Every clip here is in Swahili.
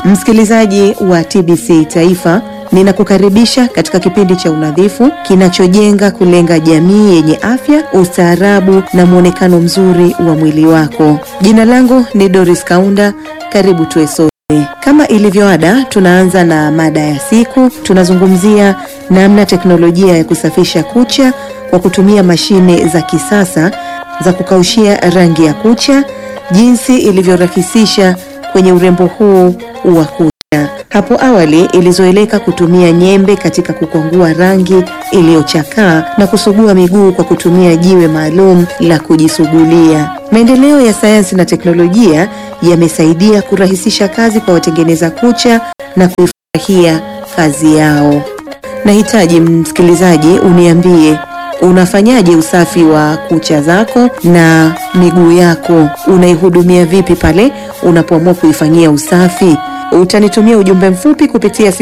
Msikilizaji wa TBC Taifa, ninakukaribisha katika kipindi cha unadhifu kinachojenga kulenga jamii yenye afya, ustaarabu na mwonekano mzuri wa mwili wako. Jina langu ni Doris Kaunda, karibu tuwe sote. Kama ilivyo ada, tunaanza na mada ya siku. Tunazungumzia namna teknolojia ya kusafisha kucha kwa kutumia mashine za kisasa za kukaushia rangi ya kucha, jinsi ilivyorahisisha kwenye urembo huu wa kucha. Hapo awali ilizoeleka kutumia nyembe katika kukwangua rangi iliyochakaa na kusugua miguu kwa kutumia jiwe maalum la kujisugulia. Maendeleo ya sayansi na teknolojia yamesaidia kurahisisha kazi kwa watengeneza kucha na kuifurahia kazi yao. Nahitaji msikilizaji uniambie unafanyaje usafi wa kucha zako na miguu yako? Unaihudumia vipi pale unapoamua kuifanyia usafi? Utanitumia ujumbe mfupi kupitia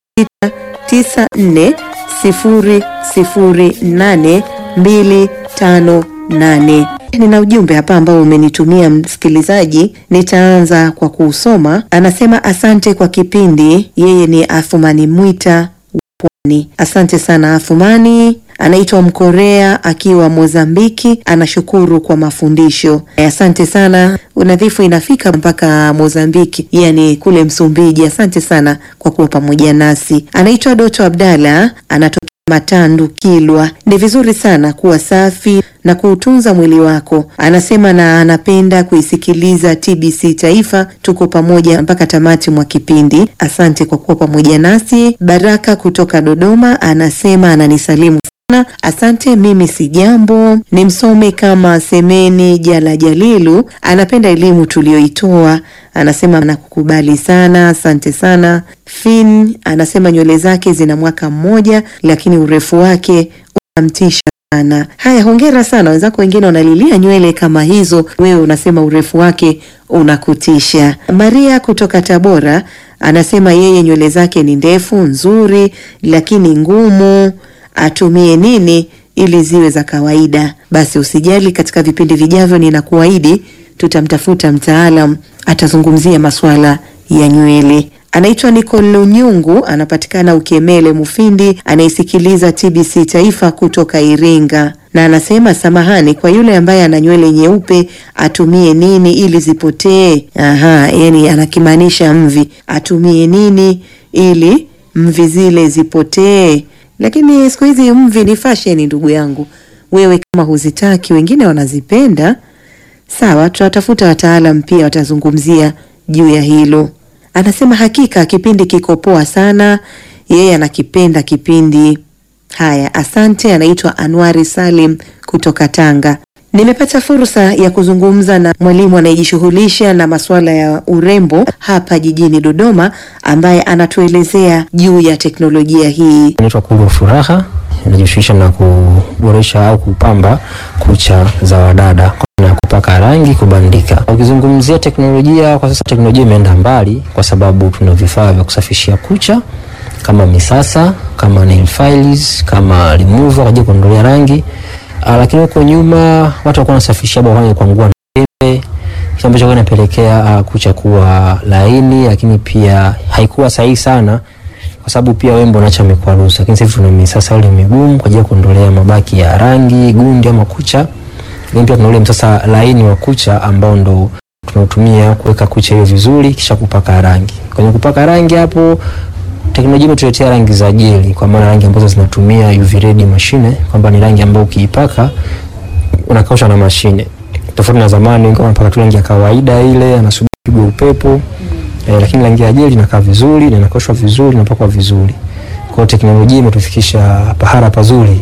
0694008258. Nina ujumbe hapa ambao umenitumia msikilizaji, nitaanza kwa kuusoma. Anasema asante kwa kipindi. Yeye ni Afumani Mwita Pwani. Asante sana Afumani. Anaitwa Mkorea akiwa Mozambiki, anashukuru kwa mafundisho. Asante sana. Unadhifu inafika mpaka Mozambiki, yani kule Msumbiji. Asante sana kwa kuwa pamoja nasi. Anaitwa Doto Abdalla, anatokea Matandu, Kilwa. Ni vizuri sana kuwa safi na kuutunza mwili wako, anasema, na anapenda kuisikiliza TBC Taifa. Tuko pamoja mpaka tamati mwa kipindi. Asante kwa kuwa pamoja nasi. Baraka kutoka Dodoma anasema ananisalimu sana. Asante, mimi si jambo. Ni msome kama Semeni Jala Jalilu, anapenda elimu tuliyoitoa, anasema nakukubali sana, asante sana. Fin anasema nywele zake zina mwaka mmoja, lakini urefu wake unamtisha sana. Haya, hongera sana. Wenzako wengine wanalilia nywele kama hizo, wewe unasema urefu wake unakutisha. Maria kutoka Tabora anasema yeye nywele zake ni ndefu nzuri, lakini ngumu atumie nini ili ziwe za kawaida? Basi usijali, katika vipindi vijavyo ninakuahidi tutamtafuta mtaalam atazungumzia masuala ya nywele. Anaitwa Nicole Nyungu, anapatikana Ukemele Mufindi, anayesikiliza TBC Taifa kutoka Iringa, na anasema samahani, kwa yule ambaye ana nywele nyeupe atumie nini ili zipotee? Aha, yani anakimaanisha mvi, atumie nini ili mvi zile zipotee? Lakini siku hizi mvi ni fashion, ndugu yangu. Wewe kama huzitaki, wengine wanazipenda, sawa, tutatafuta wataalam pia watazungumzia juu ya hilo. Anasema hakika kipindi kiko poa sana, yeye anakipenda kipindi. Haya, asante. Anaitwa Anwari Salim kutoka Tanga. Nimepata fursa ya kuzungumza na mwalimu anayejishughulisha na masuala ya urembo hapa jijini Dodoma, ambaye anatuelezea juu ya teknolojia hii. Inaitwa Kulwa Furaha, inajishughulisha na kuboresha au kupamba kucha za wadada na kupaka rangi, kubandika. Ukizungumzia teknolojia kwa sasa, teknolojia imeenda mbali kwa sababu tuna vifaa vya kusafishia kucha kama misasa, kama nail files, kama remover kwa ajili ya kuondolea rangi. Uh, lakini huko nyuma watu walikuwa wanasafishia bwana kwa ngua na pembe, kitu ambacho kinapelekea uh, kucha kuwa laini, lakini pia haikuwa sahihi sana kwa sababu pia wembo unaacha mikwaruzo. Lakini sasa tuna misasa ile migumu kwa ajili ya kuondolea mabaki ya rangi, gundi ama kucha. Lakini pia tuna ule msasa laini wa kucha ambao ndo tunautumia kuweka kucha hiyo vizuri kisha kupaka rangi. Kwenye kupaka rangi hapo teknolojia imetuletea rangi za jeli, kwa maana rangi ambazo zinatumia UV red mashine, kwamba ni rangi ambayo ukiipaka unakausha na mashine, tofauti na zamani kama unapaka tu rangi ya kawaida ile anasubiri pigwe upepo mm. Eh, lakini rangi ya jeli inakaa vizuri na inakaushwa vizuri na inapakwa vizuri. Kwa hiyo teknolojia imetufikisha pahala pazuri.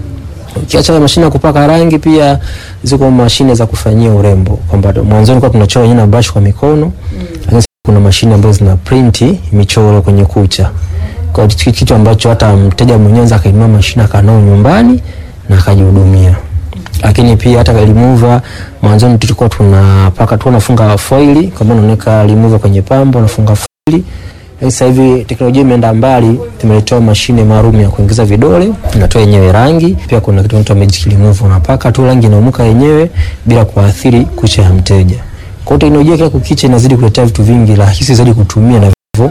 Ukiacha mashine ya kupaka rangi, pia ziko mashine za kufanyia urembo, kwamba mwanzoni kwa tunachora yenyewe na brush kwa mikono mm. lakini kuna mashine ambazo zina print michoro kwenye kucha. Kwa hiyo kitu ambacho hata mteja mwenyewe akainua mashine akanao nyumbani na akajihudumia. Lakini pia hata remover mwanzoni tulikuwa tunapaka tu unafunga foili kama unaweka remover kwenye pambo unafunga foili. Sasa hivi teknolojia imeenda mbali, tumeletewa mashine maalum ya kuingiza vidole, inatoa yenyewe rangi. Pia kuna kitu kinaitwa magic remover, unapaka tu rangi inaumuka yenyewe bila kuathiri kucha ya mteja. Kwa hiyo teknolojia kila kukicha inazidi kuletea vitu vingi rahisi zaidi kutumia na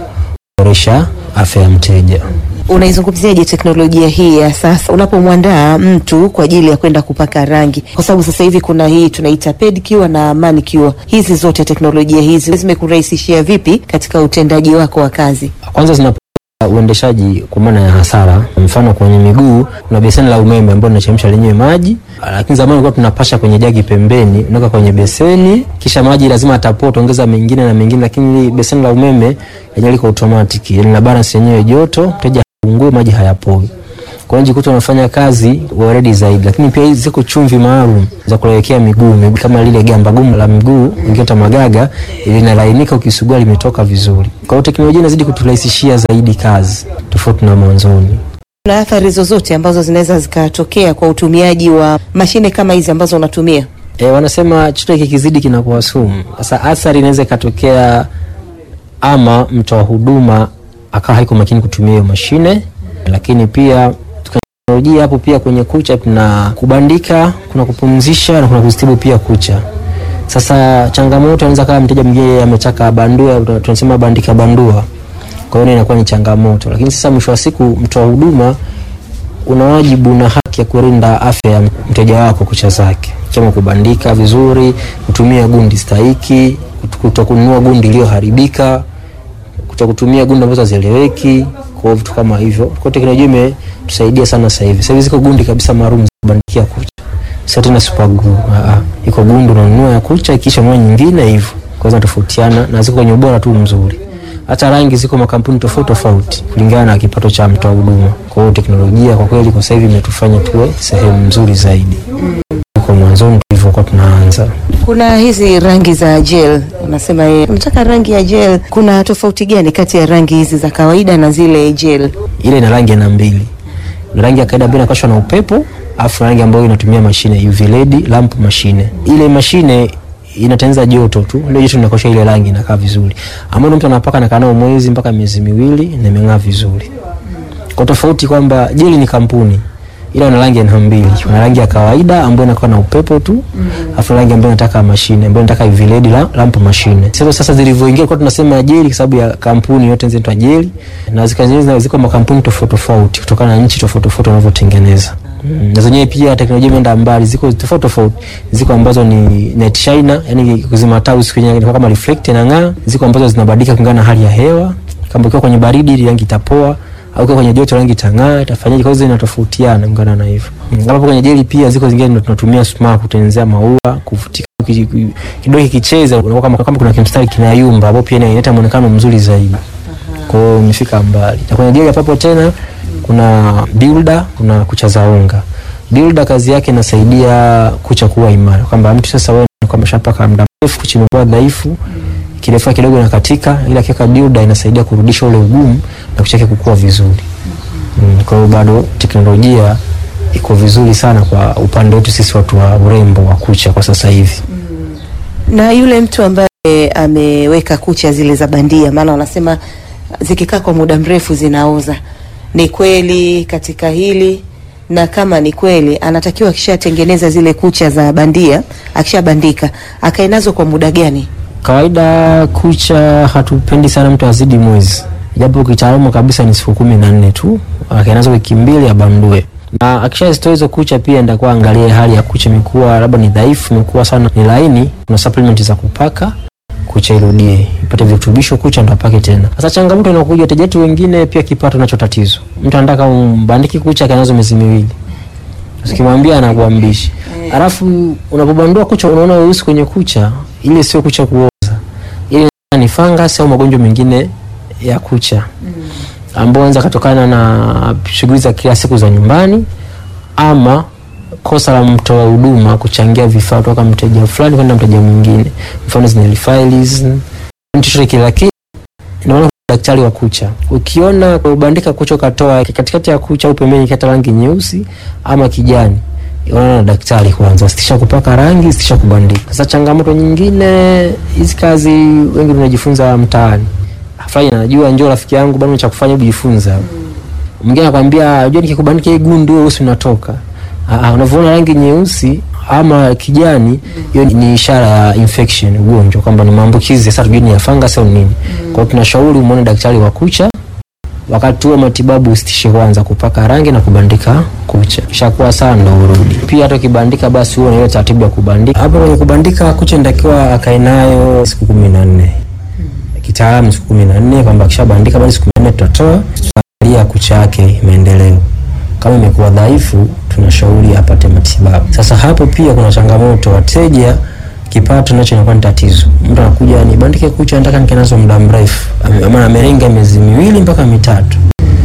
kuboresha afya ya mteja. Unaizungumziaje teknolojia hii ya sasa unapomwandaa mtu kwa ajili ya kwenda kupaka rangi? Kwa sababu sasa hivi kuna hii tunaita pedicure na manicure. Hizi zote teknolojia hizi zimekurahisishia vipi katika utendaji wako wa kazi? Kwanza zina uendeshaji kwa maana ya hasara. Mfano kwenye miguu kuna beseni la umeme ambalo linachemsha lenyewe maji, lakini zamani tulikuwa tunapasha kwenye jagi pembeni, unaweka kwenye beseni, kisha maji lazima atapoa, utaongeza mengine na mengine, lakini beseni la umeme lenyewe liko automatic, lina balance yenyewe joto, mteja haungue, maji hayapoi. Kwa hiyo jikuta unafanya kazi weledi zaidi, lakini pia hizi ziko chumvi maalum za kulewekea miguu, miguu kama lile gamba gumu la mguu ungiota magaga linalainika, ukisugua limetoka vizuri. Kwa hiyo teknolojia inazidi kuturahisishia zaidi kazi tofauti na mwanzoni. Kuna athari zozote ambazo zinaweza zikatokea kwa utumiaji wa mashine kama hizi ambazo unatumia? E, wanasema chochote kikizidi kinakuwa sumu. Sasa athari inaweza ikatokea, ama mtoa huduma akawa haiko makini kutumia hiyo mashine, lakini pia teknolojia hapo pia kwenye kucha kuna kubandika, kuna kupumzisha na kuna kuzitibu pia kucha. Sasa changamoto inaweza kama mteja mwingine ametaka bandua, tunasema bandika bandua, kwa hiyo inakuwa ni changamoto, lakini sasa mwisho wa siku mtoa huduma una wajibu na haki ya kulinda afya ya mteja wako kucha zake, kama kubandika vizuri, kutumia gundi stahiki, kutokununua gundi iliyoharibika, kutokutumia gundi ambazo hazieleweki, kwa vitu kama hivyo. Kwa teknolojia imetusaidia sana sasa hivi. Sasa hivi ziko gundi kabisa maalum za kubandikia kucha, sio tena super glue. Ah, iko gundi unanunua ya kucha kisha ununua nyingine hivyo, kwa hiyo zinatofautiana na ziko kwenye ubora tu mzuri hata rangi ziko makampuni tofauti tofauti kulingana na kipato cha mtoa huduma. Kwa hiyo teknolojia kwa kweli kwa sasa hivi imetufanya tuwe sehemu nzuri zaidi kuliko mwanzoni tulivyokuwa tunaanza. Kuna hizi rangi za gel, unasema yeye unataka rangi ya gel. Kuna tofauti gani kati ya rangi hizi za kawaida na zile gel? Ile ina rangi aina mbili, na rangi ya kawaida ambayo inakashwa na upepo, afu rangi ambayo inatumia mashine UV LED lamp mashine. Ile mashine inatengeneza joto tu, ile joto linakosha ile rangi inakaa vizuri, ambayo mtu anapaka na kanao mwezi mpaka miezi miwili na imeng'aa vizuri. Kwa tofauti kwamba jeli ni kampuni ila una rangi aina mbili, kuna rangi ya kawaida ambayo inakuwa na upepo tu, afu rangi ambayo inataka mashine ambayo inataka UV LED la, lamp mashine. Sasa sasa zilivyoingia kwa tunasema jeli kwa sababu ya kampuni yote zinaitwa jeli, na zikazenyewe ziko makampuni tofauti tofauti kutokana na nchi tofauti tofauti wanavyotengeneza. Mm, na zenyewe pia teknolojia imeenda mbali, ziko tofauti tofauti. Ziko ambazo ni net shiner, yani kuzima taa usiku yenyewe kama reflect na ng'aa. Ziko ambazo zinabadilika kulingana na hali ya hewa, kama ukiwa kwenye baridi rangi itapoa au ukiwa kwenye joto rangi itang'aa, itafanyaje? Kwa hiyo zinatofautiana kulingana na hivyo. Mm, kama kwenye jeli pia ziko zingine ndio tunatumia smart kutengenezea maua, kuvutika kidogo kicheza, unakuwa kama kama kuna kimstari kinayumba, hapo pia inaleta muonekano mzuri zaidi. Kwa hiyo imefika mbali. Na kwenye jeli hapo tena kuna builder, kuna kucha za unga. Builder kazi yake inasaidia kucha kuwa imara, kwamba mtu sasa wewe kwa umeshapaka muda mrefu kucha imekuwa dhaifu, kirefu kidogo na katika, ila kiweka builder inasaidia kurudisha ule ugumu na kucha yake kukua vizuri. Mm, kwa hiyo bado teknolojia iko vizuri sana kwa upande wetu sisi watu wa urembo wa kucha kwa sasa hivi. Na yule mtu ambaye ameweka kucha zile za bandia, maana wanasema zikikaa kwa muda mrefu zinaoza. Ni kweli katika hili? Na kama ni kweli, anatakiwa akishatengeneza zile kucha za bandia, akishabandika, akae nazo kwa muda gani? Kawaida kucha hatupendi sana mtu azidi mwezi, japo kitaalamu kabisa ni siku kumi na nne tu, akae nazo wiki mbili abandue na akishazitoa hizo kucha pia ndakuwa angalie hali ya kucha, imekuwa labda ni dhaifu, imekuwa sana ni laini, kuna supplement za kupaka kucha irudie ipate virutubisho, kucha ndo apake tena. Sasa changamoto inakuja, wateja wetu wengine pia kipato nacho tatizo. Mtu anataka umbandiki kucha kanazo miezi miwili, ukimwambia anakuambishi, alafu unapobandua kucha unaona weusi kwenye kucha, ile sio kucha kuoza, ile ni fungus au magonjwa mengine ya kucha ambao anaweza kutokana na shughuli za kila siku za nyumbani ama kosa la mtoa huduma kuchangia vifaa kutoka mteja fulani kwenda mteja mwingine, mfano zina files chochote kile, lakini ndio maana daktari wa kucha, ukiona ubandika kucha ukatoa katikati ya kucha au pembeni kata rangi nyeusi ama kijani, unaona na daktari kwanza, sitisha kupaka rangi, sitisha kubandika. Sasa changamoto nyingine, hizi kazi wengi tunajifunza mtaani fulani anajua, njoo rafiki yangu bwana, cha kufanya kujifunza. Mwingine anakwambia unajua, nikikubandika hii gundu wewe usi unatoka. Ah, unavyoona rangi nyeusi ama kijani, hiyo ni ishara ya infection, ugonjwa, kwamba ni maambukizi. Sasa tujue ni ya fungus au nini. Kwa hiyo tunashauri umuone daktari wa kucha wakati huo matibabu usitishe kwanza kupaka rangi na kubandika kucha, kisha kuwa sawa ndo urudi. Pia hata ukibandika, basi huo na ile taratibu ya kubandika. Hapo kwenye kubandika kucha inatakiwa akae nayo siku kumi na nne kitaalamu siku kumi na nne kwamba akishabandika basi siku kumi na nne tutatoa, tutaangalia kucha yake maendeleo. Kama imekuwa dhaifu, tunashauri apate matibabu. Sasa hapo pia kuna changamoto, wateja kipato nacho inakuwa ni tatizo. Mtu anakuja nibandike kucha, nataka nikae nazo muda mrefu, Ame- ama amerenga miezi miwili mpaka mitatu,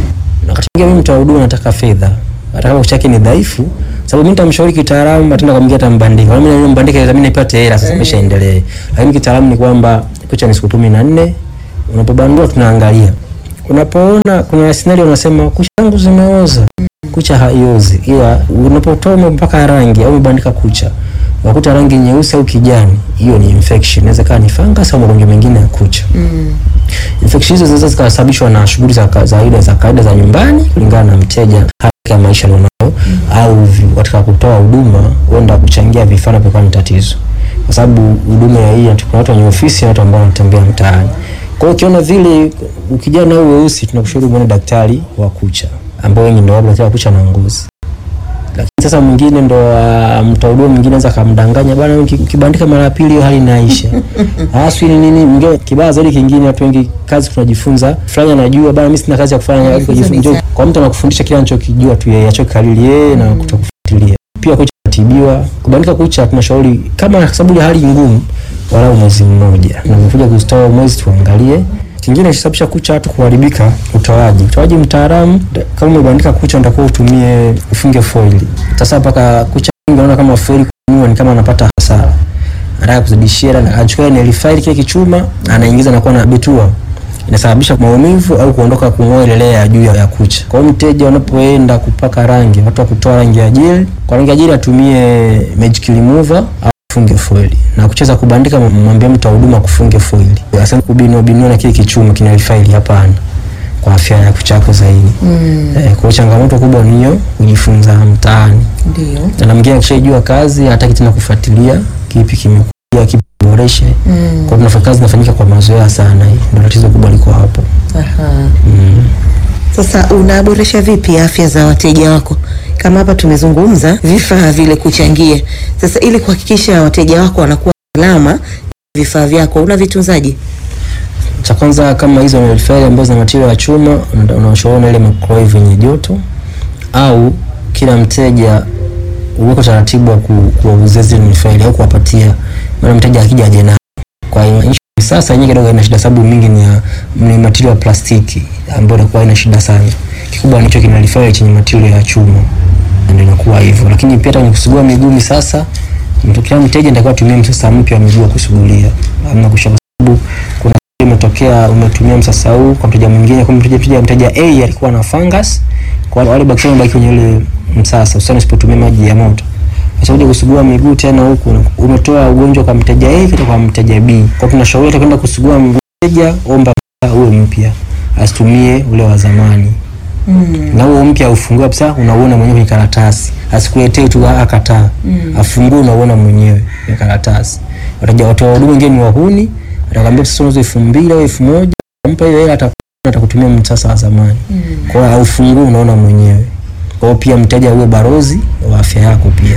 na wakati mwingine mimi mtoa huduma nataka fedha, hata kama kucha yake ni dhaifu, sababu mimi nitamshauri kitaalamu, ataenda kumwambia atambandika, na mimi na mbandike, mimi nipate hela sasa, maisha endelee. Lakini kitaalamu ni kwamba kucha ni siku kumi na nne, unapobandua tunaangalia. Unapoona kuna scenario unasema kucha zangu zimeoza, kucha haiozi, ila unapotoa mpaka rangi au umebandika kucha wakuta rangi nyeusi au kijani, hiyo ni infection. Inaweza kuwa ni fungus au magonjwa mengine ya kucha. Infection hizo zinaweza zikasababishwa na shughuli za ka- za kawaida za kawaida za nyumbani kulingana na mteja hali ya maisha alionayo, au vi- katika kutoa huduma huenda kuchangia vifaa na vikawa ni tatizo, kwa sababu huduma ya hii kuna watu wenye ofisi na watu ambao wanatembea mtaani. Kwa hiyo ukiona vile ukijana au weusi, tunakushauri muone daktari wa kucha ambao wengi ndio wapo wa kucha na ngozi lakini sasa mwingine ndo uh, mtoa huduma mwingine anaweza akamdanganya bwana, uki- ukibandika mara ya pili hiyo hali inaisha. Hasa ni nini? Mwingine kibaya zaidi kingine, watu wengi kazi tunajifunza, fulani anajua bwana, mimi sina kazi ya kufanya, alafu kujifunza njoo kwa mtu anakufundisha kile anachokijua tu yeye, achokariri yeye na kutokufuatilia. Pia kucha tibiwa, kubandika kucha tunashauri kama kwa sababu ya hali ngumu, walau mwezi mmoja, na umekuja kustoa mwezi tuangalie kingine kinachosababisha kucha watu kuharibika, utoaji. Utoaji mtaalamu, da- kama umebandika kucha unatakiwa utumie ufunge foili. Sasa mpaka kucha nyingi unaona kama foili kununua ni kama anapata hasara, anataka kuzidishia, na anachukua nail file kile kichuma anaingiza na kuwa na betua inasababisha maumivu au kuondoka kung'oa ile layer ya juu ya ya kucha. Kwa hiyo mteja unapoenda kupaka rangi, watu wa kutoa rangi ya gel, kwa rangi ya gel atumie magic remover au funge foili na kucheza kubandika, mwambie mtu wa huduma kufunge foili, asema kubinua binua na kile kichuma kina faili. Hapana, kwa afya ya kucha yako zaidi. Mm, Eh, kwa hiyo changamoto kubwa ni hiyo, kujifunza mtaani, ndio. na mwingine akishajua kazi hataki tena kufuatilia kipi kimekuja kipi boreshe. Mm, Kwa hiyo tunafanya kazi inafanyika kwa mazoea sana, hii ndio tatizo kubwa liko hapo. aha. Mm. Sasa unaboresha vipi afya za wateja wako? Kama hapa tumezungumza vifaa vile kuchangia. Sasa ili kuhakikisha wateja wako wanakuwa salama, vifaa vyako unavitunzaje? cha kwanza kama hizo nail file ambazo zina material ya chuma una- unawashauri na ile microwave yenye joto, au kila mteja uweko taratibu wa ku- kuwauzia zile nail file au kuwapatia, maana mteja akija aje nayo. Kwa hiyo nchi sasa yenyewe kidogo ina shida, sababu mingi ni ya ni material ya plastiki ambayo inakuwa ina shida sana. Kikubwa nicho kina nail file chenye material ya chuma, ndio inakuwa hivyo. Lakini pia hata kwenye kusugua miguu sasa, mtu kila mteja ndio atumie msasa mpya wa miguu wa kusugulia, ama kusha sababu kuna imetokea umetumia msasa huu kwa mteja mwingine, kwa mteja mteja mteja A alikuwa na fungus, kwa wale bakteria wanabaki kwenye ile msasa, hususani usipotumia maji ya moto. Sasa uje kusugua miguu tena huku umetoa ugonjwa kwa mteja A kwenda kwa mteja B. Kwa tunashauri hata kwenda kusugua mteja, omba msasa uwe mpya, asitumie ule wa zamani Mm, na huo mpya ufungue kabisa, unauona mwenyewe kwenye karatasi, asikuletee tu akataa, afungue unauona mwenyewe kwenye karatasi. Wataja watu wa huduma wengine ni wahuni, atakwambia sasa unauza elfu mbili au elfu moja mpa hiyo hela, ata- atakutumia msasa wa zamani. Kwa hiyo aufungue unaona mwenyewe. Kwa hiyo pia mteja uwe barozi wa afya yako pia.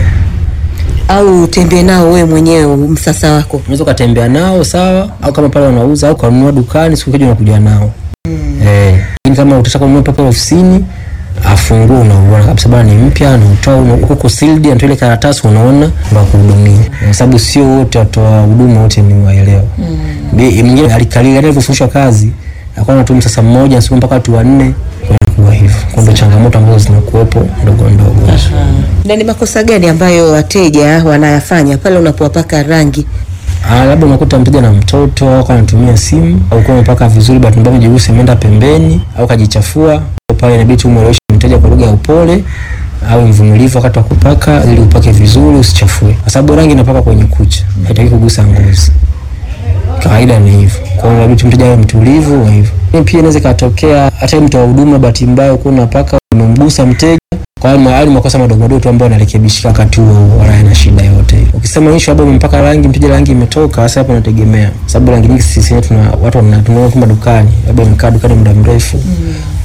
au utembee nao wewe mwenyewe msasa wako. Unaweza ukatembea nao sawa, au kama pale wanauza au kanunua dukani, siku moja unakuja nao eh. Lakini kama utataka kununua pale ofisini, afungue unauona kabisa bwana, ni mpya na utoa una- huko sealed, anatoa ile karatasi, unaona ndio kuhudumia, kwa sababu sio wote watoa huduma wote ni waelewa. Bi- Mwingine alikalili hata alivyofundishwa kazi akawa anatumia sasa mmoja siku mpaka watu wanne, kwa hivyo kwa ndio changamoto ambazo zinakuwepo ndogo ndogo. Na ni makosa gani ambayo wateja wanayafanya pale unapowapaka rangi? Ah, labda unakuta mteja na mtoto au kama anatumia simu au kama umepaka vizuri, bahati mbaya mjigusi imeenda pembeni au kajichafua, Kwa pale inabidi umweleweshe mteja kwa lugha ya upole au mvumilivu wakati wa kupaka, ili upake vizuri usichafue, kwa sababu rangi inapaka kwenye kucha, haitaki kugusa ngozi. Kawaida ni hivyo. Kwa hiyo inabidi mteja awe mtulivu wa hivyo. Lakini Pia inaweza ikatokea hata mtu wa huduma, bahati mbaya uko unapaka umemgusa mteja kwa hiyo mahali makosa madogo madogo tu ambayo yanarekebishika wakati huo huo, wala haina shida yote. Ukisema issue labda umempaka rangi mteja rangi imetoka, sasa hapo inategemea, sababu rangi nyingi sisi wenyewe tuna watu wanatunua kama dukani, labda umekaa dukani muda mrefu mm.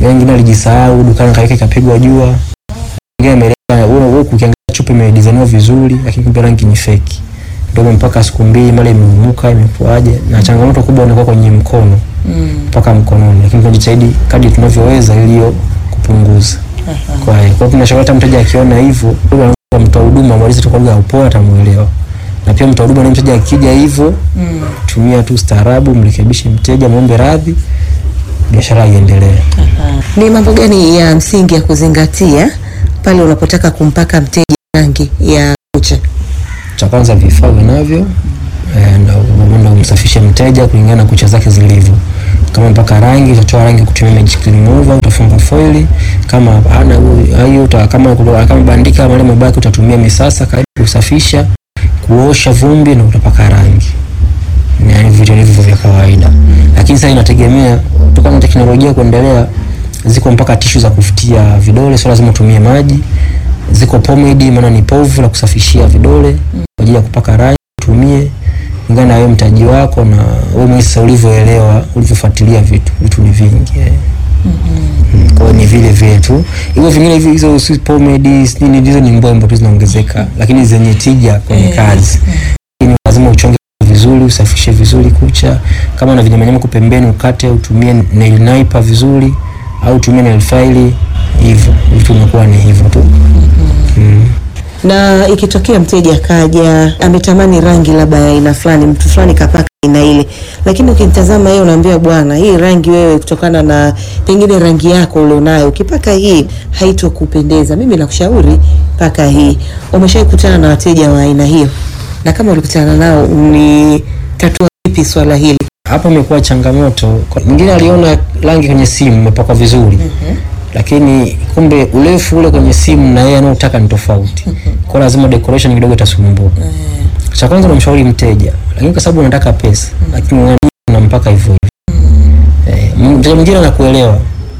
wengine alijisahau dukani kaweka ikapigwa jua, wengine ameleta wewe wewe ukiangalia chupa imedesigniwa vizuri, lakini kumbe rangi ni fake, ndio mpaka siku mbili mara imeumuka imekuaje, na changamoto kubwa inakuwa kwenye mkono mpaka mkononi, lakini tunajitahidi kadri tunavyoweza ili hiyo kupunguza. Kwa hiyo kwa tunashauri hata mteja akiona hivyo, kwa mtoa huduma amalize tu kwa lugha ya upole atamuelewa. Na pia mtoa huduma na mteja akija hivyo, tumia tu staarabu, mrekebishe mteja, muombe radhi, biashara iendelee. Ni mambo gani ya msingi ya kuzingatia pale unapotaka kumpaka mteja rangi ya kucha? Cha kwanza vifaa vinavyo eh, na unaenda umsafishe mteja kulingana na kucha zake zilivyo. Kama mpaka rangi utatoa rangi kutumia magic remover, utafunga foili. Kama hana hiyo uta, kama kama bandika mali mabaki utatumia misasa karibu kusafisha, kuosha vumbi na utapaka rangi. Ni yani vitu hivyo vya kawaida. Lakini sasa inategemea kutokana na teknolojia kuendelea, ziko mpaka tishu za kufutia vidole, sio lazima utumie maji. Ziko pomade, maana ni povu la kusafishia vidole kwa ajili ya kupaka rangi, utumie kulingana na wewe mtaji wako na wewe mwenyewe sasa ulivyoelewa, ulivyofuatilia vitu. Vitu ni vingi eh. Mm, Kwa hiyo ni vile vile tu. Hivyo vingine hivi hizo si pomade, si nini hizo ni mbwembo tu zinaongezeka, lakini zenye tija kwenye kazi. Lakini lazima uchonge vizuri, usafishe vizuri kucha. Kama na vinyamanyama kwa pembeni ukate, utumie nail naiper vizuri au utumie nail file hivyo. Vitu vinakuwa ni hivyo tu. Mm. Na ikitokea mteja akaja ametamani rangi labda ya aina fulani, mtu fulani kapaka aina ile, lakini ukimtazama yeye unaambia bwana, hii rangi wewe, kutokana na pengine rangi yako ulionayo, ukipaka hii haitokupendeza, mimi nakushauri paka hii. Umeshawahi kukutana na wateja wa aina hiyo? Na kama ulikutana nao, ni tatua vipi swala hili? Hapo imekuwa changamoto. Kwa- Mwingine aliona rangi kwenye simu imepakwa vizuri lakini kumbe urefu ule kwenye simu na yeye anaotaka ni tofauti. Kwa lazima decoration kidogo itasumbua. Cha kwanza unamshauri mteja, lakini kwa sababu unataka pesa, lakini unani- unampaka hivyo hivyo. Eh, m- mteja mwingine anakuelewa.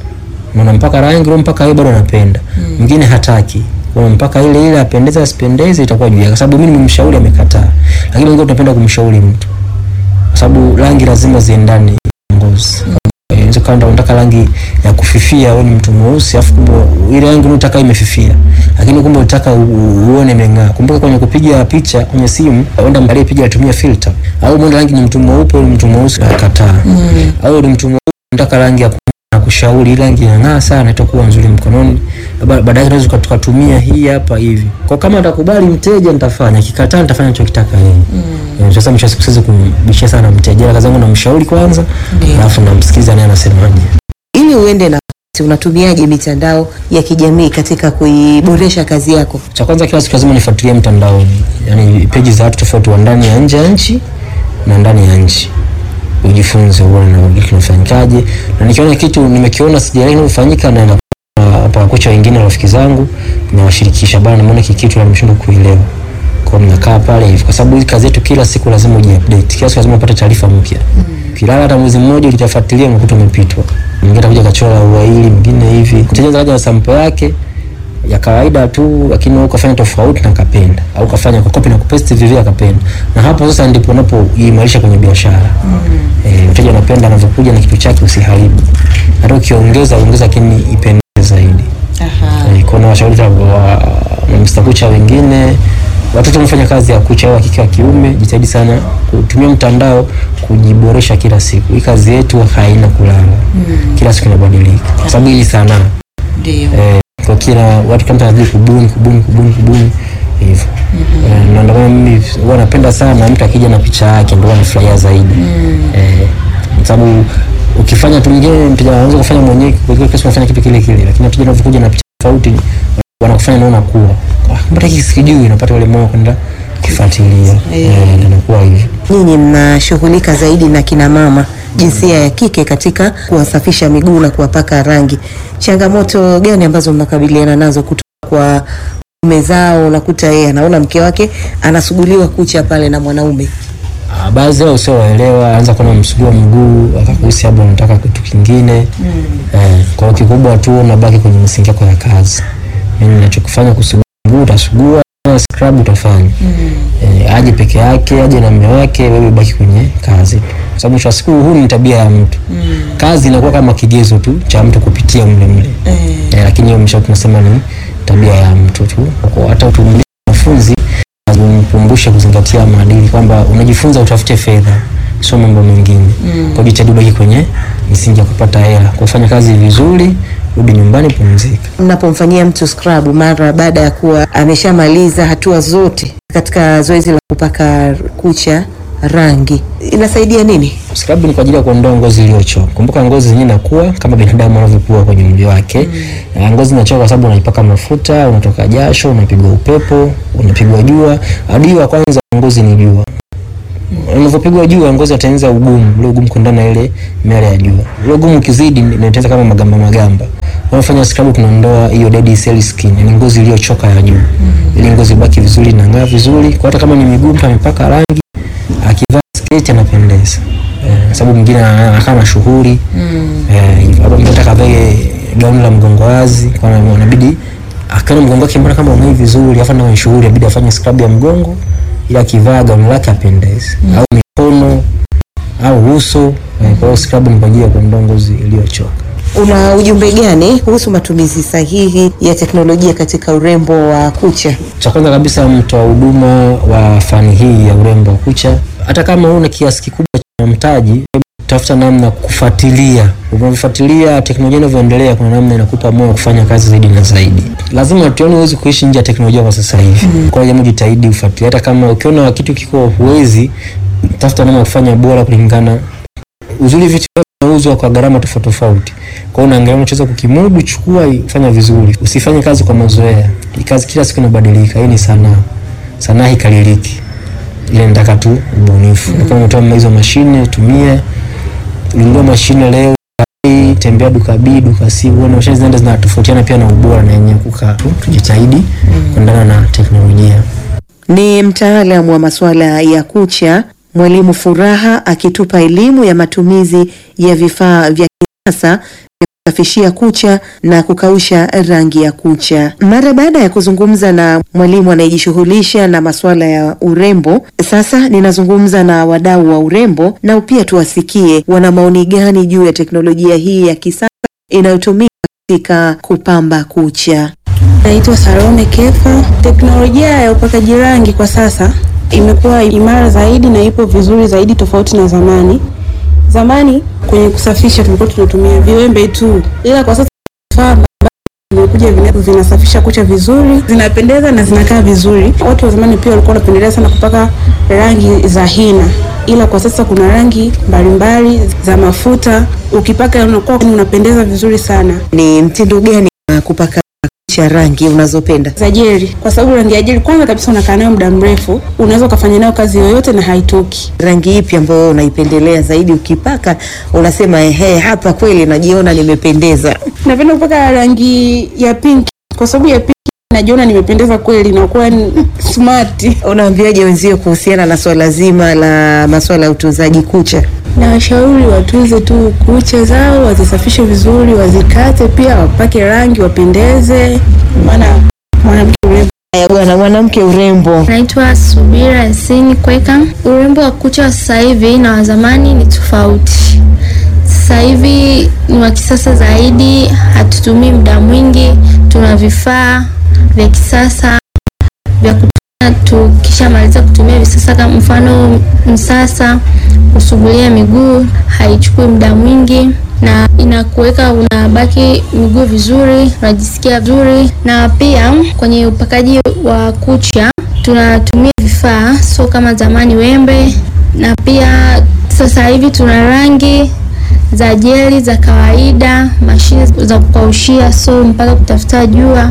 Na unampaka rangi ule mpaka yeye bado anapenda. Mwingine hataki. Unampaka ile ile apendeze asipendeze itakuwa juu yake. Kwa sababu mimi nimemshauri amekataa. Lakini wengine tunapenda kumshauri mtu. Kwa sababu rangi lazima ziendane na ngozi. Eh, Unaweza kama unataka rangi ya kufifia, wewe ni mtu mweusi, afu kumbe ile rangi unataka imefifia, lakini kumbe unataka u- u- uone imeng'aa. Kumbuka kwenye kupiga picha kwenye simu, uenda aliyepiga atumia filter, au mwenda rangi ni mtu mweupe, ni mtu mweusi akakataa, au ni mtu mweusi unataka rangi ya na kushauri hii rangi inang'aa sana, itakuwa nzuri mkononi. Ba- Baadaye tunaweza tuka- tukatumia hii hapa hivi. Kwa kama atakubali mteja nitafanya, kikataa nitafanya nachokitaka yeye. Eh, Sasa mwisho wa siku siwezi kumbishia sana mteja, kazi yangu namshauri kwanza, Ndio. alafu namsikiza naye anasemaje. Ili uende na wakati, unatumiaje mitandao ya kijamii katika kuiboresha kazi yako? Cha kwanza kila siku lazima nifuatilie mtandaoni, yani peji za watu tofauti wa ndani ya nje ya nchi na ndani ya nchi, ujifunze uone na kitu kinafanyikaje, na nikiona kitu nimekiona sijaelewa kinafanyika, na hapa kocha wengine rafiki zangu nawashirikisha, bana, nimeona hiki kitu na nimeshindwa kuelewa. Kwa hiyo mnakaa pale hivi, kwa sababu hii kazi yetu kila siku lazima ujiupdate, kila siku lazima upate taarifa mpya. Kilala hata mwezi mmoja utafuatilia unakuta umepitwa, mwingine atakuja kachora ua hili, mwingine hivi, mteja zaja na sample yake ya kawaida tu, lakini wewe ukafanya tofauti na kapenda, au ukafanya kwa copy na kupaste vivyo akapenda, na hapo sasa ndipo unapoimarisha kwenye biashara. Eh, mteja anapenda anavyokuja na kitu chake, usiharibu. Hata ukiongeza ongeza, lakini ipendeze zaidi. Eh, kuna washauri wa wa Mr. Kucha wengine watoto wanafanya kazi ya kucha wa kike wa kiume, jitahidi sana kutumia mtandao kujiboresha kila siku. Hii kazi yetu haina kulala, kila siku inabadilika, kwa sababu hii ni sanaa Ndio. eh, kwa kila watu kama tunazidi kubuni kubuni kubuni kubuni hivyo eh, na ndio maana mimi huwa napenda sana mtu akija na picha yake ndio anafurahia zaidi eh, kwa sababu ukifanya tu mwingine mteja anaanza kufanya mwenyewe kwa hiyo kesho unafanya kitu kile kile, lakini mteja anapokuja na picha tofauti wanakufanya naona kuwa ah, mbona hiki sikijui, napata ule moyo kwenda kufuatilia eh, ndio inakuwa hivyo. Nyinyi mnashughulika zaidi na kina mama jinsia ya kike katika kuwasafisha miguu na kuwapaka rangi. Changamoto gani ambazo mnakabiliana nazo kutoka kwa mume zao? Unakuta yeye anaona mke wake anasuguliwa kucha pale na mwanaume. Ah, baadhi yao sio waelewa, anza kuona msugua mguu akakuhisi labda unataka kitu kingine eh, kwa hiyo kikubwa tu unabaki kwenye misingi yako ya kazi. Mimi ninachokifanya kusugua mguu utasugua, kufanya scrub utafanya eh, aje peke yake aje na mume wake, wewe baki kwenye kazi, kwa sababu mwisho wa siku huu ni tabia ya mtu. Kazi inakuwa kama kigezo tu cha mtu kupitia mle mle eh, lakini hiyo mwisho tunasema ni tabia ya mtu tu. Kwa hata utumlishe wanafunzi umkumbushe kuzingatia maadili kwamba unajifunza utafute fedha, sio mambo mengine. Kwa jitahidi ubaki kwenye misingi ya kupata hela, kufanya kazi vizuri, rudi nyumbani, pumzika. Mnapomfanyia mtu scrub mara baada ya kuwa ameshamaliza hatua zote katika zoezi la kupaka kucha rangi, inasaidia nini? Scrub ni kwa ajili ya kuondoa ngozi iliyochoka. Kumbuka ngozi zenyewe inakuwa kama binadamu anavyokuwa kwenye mwili wake. Mm. Ngozi inachoka kwa sababu unaipaka mafuta, unatoka jasho, unapigwa upepo, unapigwa jua. Adui wa kwanza wa ngozi ni jua. Unavyopigwa jua ngozi inatengeneza ugumu, ule ugumu kuendana na ile miale ya jua. Ule ugumu ukizidi inatengeneza kama magamba magamba. Unafanya scrub tunaondoa hiyo dead cell skin, ni ngozi iliyochoka ya juu. Mm. Ili ngozi ibaki vizuri na ng'aa vizuri. Kwa hata kama ni miguu mtu amepaka rangi, akivaa sketi anapendeza. Eh, sababu mwingine anakaa mashuhuri eh, hapo mtu atakaye gauni la mgongo wazi, kwa maana inabidi akaona mgongo wake mbona kama umei vizuri, afa na shughuli inabidi afanye scrub ya mgongo ili akivaa gauni lake apendeze, au mikono au uso eh, kwa hiyo scrub ni kwa ajili ya kuondoa ngozi iliyochoka. Una ujumbe gani kuhusu matumizi sahihi ya teknolojia katika urembo wa kucha? Cha kwanza kabisa, mtoa huduma wa fani hii ya urembo wa kucha, hata kama una kiasi kikubwa cha mtaji, tafuta namna kufuatilia. Unavyofuatilia teknolojia inavyoendelea, kuna namna inakupa moyo kufanya kazi zaidi na zaidi. Lazima tuone, huwezi kuishi nje ya teknolojia kwa sasa hivi. Kwa hiyo jambo, jitahidi ufuatilie, hata kama ukiona kitu kiko huwezi, tafuta namna ya kufanya bora kulingana uzuri. Vitu vinauzwa kwa gharama tofauti tofauti, kwa hiyo unaangalia unachoweza kukimudu, chukua, fanya vizuri, usifanye kazi kwa mazoea. Hii kazi kila siku inabadilika, hii ni sanaa, sanaa hikaliliki ile nataka tu ubunifu. Mm. Kama umetoa hizo mashine tumia, ulinunua mashine leo, tembea duka B, duka C, uone mashine zinaenda zinatofautiana pia na ubora na yenyewe kukaa tu, tujitahidi kuendana na teknolojia. Ni mtaalamu wa masuala ya kucha Mwalimu Furaha akitupa elimu ya matumizi ya vifaa vya kisasa vya kusafishia kucha na kukausha rangi ya kucha. Mara baada ya kuzungumza na mwalimu anayejishughulisha na masuala ya urembo, sasa ninazungumza na wadau wa urembo, nao pia tuwasikie wana maoni gani juu ya teknolojia hii ya kisasa inayotumika katika kupamba kucha. Naitwa Salome Kefa. Teknolojia ya upakaji rangi kwa sasa imekuwa imara zaidi na ipo vizuri zaidi tofauti na zamani. Zamani kwenye kusafisha tulikuwa tunatumia viwembe tu, ila kwa sasa vifaa vimekuja vina- vinasafisha kucha vizuri, zinapendeza na zinakaa vizuri. Watu wa zamani pia walikuwa wanapendelea sana kupaka rangi za hina, ila kwa sasa kuna rangi mbalimbali za mafuta, ukipaka unakuwa unapendeza vizuri sana. Ni mtindo gani wa kupaka kucha rangi unazopenda? za jeli kwa sababu rangi ya jeli kwanza kabisa unakaa nayo muda mrefu, unaweza ukafanya nayo kazi yoyote na haitoki. Rangi ipi ambayo unaipendelea zaidi? Ukipaka unasema ehe, hapa kweli najiona nimependeza. Napenda kupaka rangi ya pinki kwa sababu ya pinki najiona nimependeza kweli, nakuwa ni smart. Unaambiaje wenzio kuhusiana na swala zima la masuala ya utunzaji kucha? Na washauri watunze tu kucha zao, wazisafishe vizuri, wazikate pia, wapake rangi, wapendeze, maana mwanamke urembo Haya bwana, mwanamke urembo, Naitwa Subira Yasini Kweka. Urembo wa kucha wa sasa hivi na wa zamani ni tofauti. Sasa hivi ni wa kisasa zaidi, hatutumii muda mwingi, tuna vifaa vya kisasa vya kutumia. Tukishamaliza kutumia visasa, kama mfano msasa, kusugulia miguu haichukui muda mwingi na inakuweka unabaki miguu vizuri, unajisikia vizuri. Na pia kwenye upakaji wa kucha tunatumia vifaa, so kama zamani wembe, na pia sasa hivi tuna rangi za jeli za kawaida, mashine za kukaushia, so mpaka kutafuta jua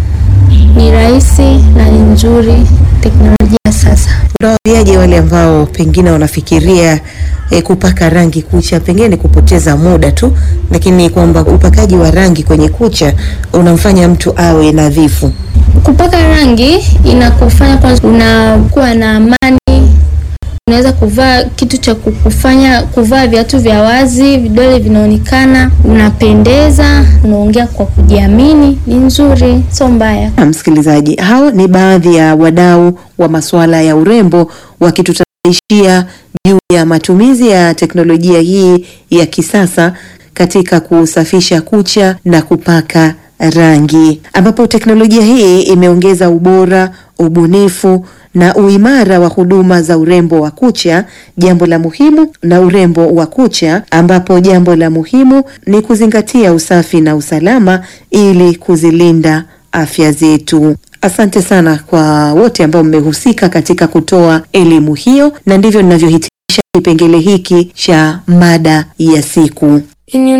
ni rahisi na ni nzuri teknolojia sasa. unawaambiaje wale ambao pengine wanafikiria eh, kupaka rangi kucha pengine ni kupoteza muda tu, lakini kwamba upakaji wa rangi kwenye kucha unamfanya mtu awe nadhifu? Kupaka rangi inakufanya kwanza unakuwa na amani, unaweza kuvaa kitu cha kukufanya kuvaa viatu vya wazi, vidole vinaonekana, unapendeza, unaongea kwa kujiamini, ni nzuri, sio mbaya. Na msikilizaji, hao ni baadhi ya wadau wa masuala ya urembo wakitutanaishia juu ya matumizi ya teknolojia hii ya kisasa katika kusafisha kucha na kupaka rangi, ambapo teknolojia hii imeongeza ubora, ubunifu na uimara wa huduma za urembo wa kucha, jambo la muhimu na urembo wa kucha, ambapo jambo la muhimu ni kuzingatia usafi na usalama ili kuzilinda afya zetu. Asante sana kwa wote ambao mmehusika katika kutoa elimu hiyo, na ndivyo ninavyohitimisha kipengele hiki cha mada ya siku.